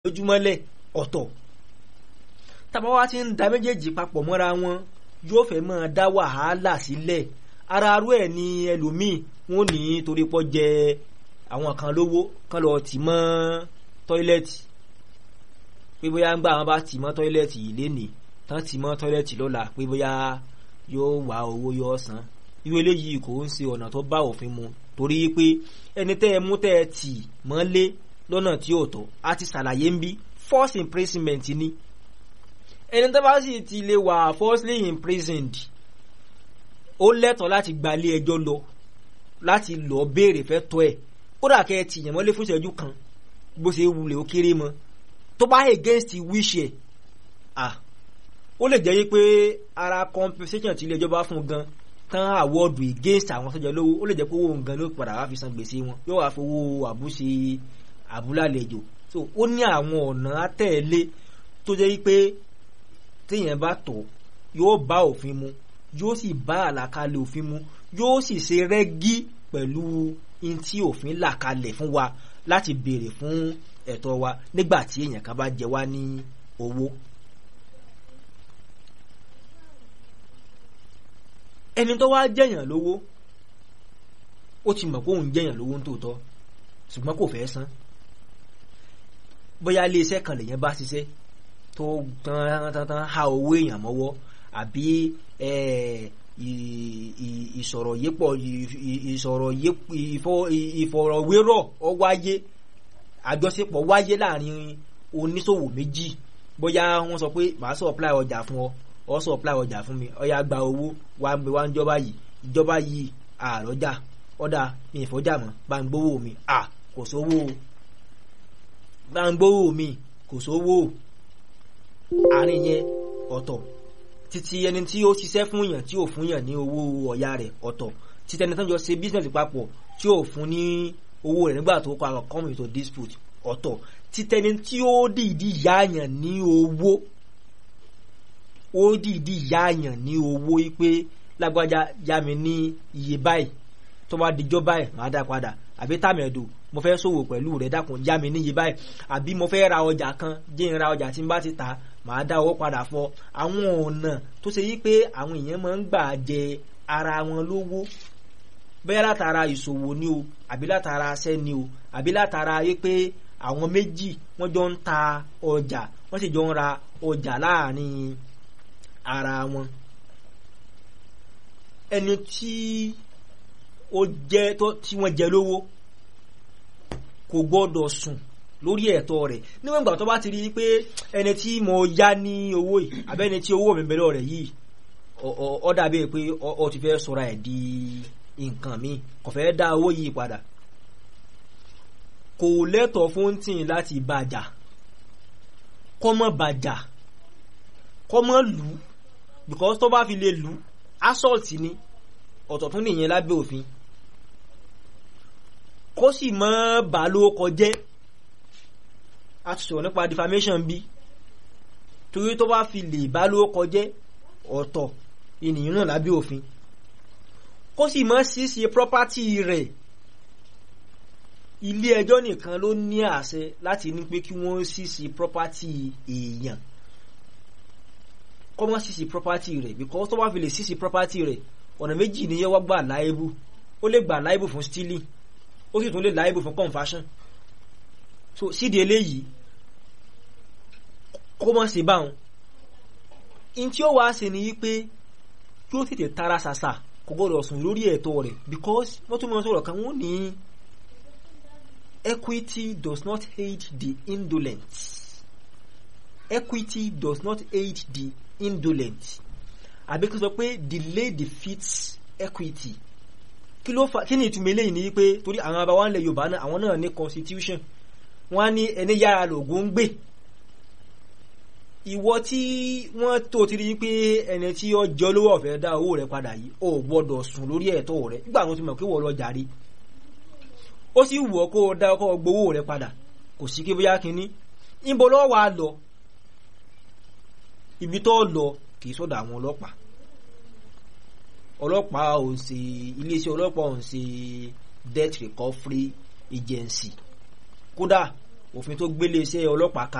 lójúmọ́lẹ̀ ọ̀tọ̀ tàbá wa ti ń da méjèèjì papọ̀ mọ́ra wọn yóò fẹ́ máa dá wàhálà sílẹ̀ ara arú ẹ̀ ní ẹlòmíì wọn ò ní torí pọ́ jẹ àwọn kan lówó kan lọ tì mọ́ tọ́ílẹ̀tì pé bóyá ń gbà wọn bá tì mọ́ tọ́ílẹ̀tì yìí lénìí tán tì mọ́ tọ́ílẹ̀tì lọ́la pé bóyá yóò wá owó yóò san irú eléyìí kò ń ṣe ọ̀nà tó bá òfin mu torí pé ẹni tẹ́ ẹ mú tẹ́ ẹ tì mọ́lé lọ́nà tí ò tọ́ a ti ṣàlàyé ń bí force imprisonment ni ẹni tó bá sì ti lè wà falsely imprisoned ó lẹ́tọ̀ọ́ láti gbalé ẹjọ́ lọ láti lọ béèrè fẹ́ tọ́ ẹ̀ kódà kẹ́ ẹ tìyàn mọ́lé fún ìṣẹ́jú kan bó ṣe wulẹ̀ ó kéré mọ́ tó bá against wish ẹ̀ ah ó lè jẹ́ pé ara compensation tí ilé ẹjọ́ bá fún gan tán àwọ́dù against àwọn sọ́jà lówó ó lè jẹ́ pé owó nǹkan ló padà wá fi san gbèsè wọn yóò wá fowó àbúṣe àbúlálejò so ó ní àwọn ọ̀nà àtẹ̀lé tó jẹ́ pé téèyàn bá tọ̀ yóò bá òfin mu yóò sì bá àlàkalẹ̀ òfin mu yóò sì ṣe rẹ́gí pẹ̀lú in tí òfin là kalẹ̀ fún wa láti béèrè fún ẹ̀tọ́ wa nígbà tí èèyàn kan bá jẹ wá ní owó. ẹni tó wá jẹ̀yàn lówó ó ti mọ̀ pé òun jẹ̀yàn lówó ń tòótọ́ ṣùgbọ́n kò fẹ́ san bóyá iléeṣẹ́ kan lèyàn bá ṣiṣẹ́ tó tán tán tán ha owó èèyàn mọ́wọ́ àbí ìsọ̀rọ̀ yépọ̀ ìsọ̀rọ̀ ìfọ̀rọ̀wérọ̀ ọ wáyé àjọṣepọ̀ wáyé láàrin oníṣòwò méjì bóyá wọ́n sọ pé màá supply ọjà fún ọ ọ supply ọjà fún mi ọ yá gba owó wá ń bẹ wá ń jọba yìí ìjọba yìí àrọ́jà ọ̀dà mi ìfọ́jà mọ́ bá ń gbówó mi à kò sówó bá ń gbówó mi kò sówó àárín yẹn ọ̀tọ̀ títí ẹni tí ó ṣiṣẹ́ fún yàn tí ò fún yàn ní owó ọ̀yà rẹ̀ ọ̀tọ̀ títí ẹni tó ń jọ ṣe business papọ̀ tí ò fún ní owó rẹ̀ nígbà tó kọ àwọn come into dispute ọ̀tọ̀ títí ẹni tí ó dìídì yáàyàn ní owó ó dìídì yáàyàn ní owó pé lágbájá yá mi ní iye báyìí tó bá dijọ́ báyìí màá dá padà àbí tàmẹ̀dù mo fẹ́ ṣòwò pẹ̀lú rẹ̀ dákun yá mi níye báyìí àbí mo fẹ́ ra ọjà kan jẹ́ ń ra ọjà tí n bá ti tà màá dá owó padà fọ àwọn ọ̀nà tó ṣe yí pé àwọn èèyàn máa ń gbà jẹ ara wọn lówó bẹ́ẹ̀ látara ìṣòwò ni o àbí látara aṣẹ́ ni o àbí látara yí pé àwọn méjì wọ́n jọ ń ta ọjà wọ́n sì jọ ń ra ọjà láàrin ara wọn ẹni tí ó jẹ́ tí wọ́n jẹ lówó kò gbọ́dọ̀ sùn lórí ẹ̀tọ́ rẹ̀ níwọ̀n ìgbà tó bá ti rí pé ẹni tí mo yá ní owó yìí abẹ́ni tí owó mi bẹ̀rẹ̀ rẹ̀ yìí ó dàbí pé ó ti fẹ́ sọra ẹ̀ di nǹkan mi kò fẹ́ dá owó yìí padà kò lẹ́tọ̀ọ́ fún tìǹ láti bàjà kọ́mọ́ bàjà kọ́mọ́ lù ú because tó bá fi lè lù ú assault ni ọ̀tọ̀ tún nìyẹn lábẹ́ òfin kó sì mọ́ bà ló kọjẹ́ a ti sọ̀rọ̀ nípa defamation bí torí tó bá fi lè bá ló kọjẹ́ ọ̀tọ̀ ènìyàn náà lábẹ́ òfin kó sì mọ́ ṣíṣe property rẹ̀ ilé ẹjọ́ nìkan ló ní àṣẹ láti ní pé kí wọ́n ṣíṣe property èèyàn kọ́ mọ́ ṣíṣe property rẹ̀ because tó bá fi lè ṣíṣe property rẹ̀ ọ̀nà méjì ni yẹ́wọ́ gbà láìbù ó lè gbà láìbù fún stealing ó sì tún lè láìbù fún conversion so sídi eléyìí kó mọ́ sí báwọn in tí ó wá ṣe ni wípé kí ó tètè tara ṣàṣà kò gbọ́dọ̀ sùn lórí ẹ̀tọ́ rẹ̀ because wọ́n tún mọ́ sọ̀rọ̀ kan wọ́n ní equity does not aid the indolent equity does not aid the indolent àbí kí n sọ pé delay defeats equity kí ló fà kí ni ìtumọ̀ eléyìí ni pé torí àwọn abáwá ńlẹ̀ yorùbá náà àwọn náà ní constitution wọ́n á ní ẹni yára lògùn ń gbè ìwọ tí wọ́n tó ti rí pé ẹni tí ó jọ lówó ọ̀fẹ́ dá owó rẹ̀ padà yìí ó gbọ́dọ̀ sùn lórí ẹ̀tọ́ rẹ̀ nígbà tó ti mọ̀ pé wọ́n lọ jàre ó sì wù ọ́ kó o dá ọkọ̀ gbowó rẹ̀ padà kò sí kí bóyá kínní níbo lọ́wọ́ wa lọ ibi tó lọ kì í sọ́dọ̀ àwọn ọlọ́pàá ọlọ́pàá ò ń ṣe iléeṣẹ́ ọlọ́pàá ò ń ṣe debt recovery agency kódà òfin tó gbélé iṣẹ́ ọlọ́pàá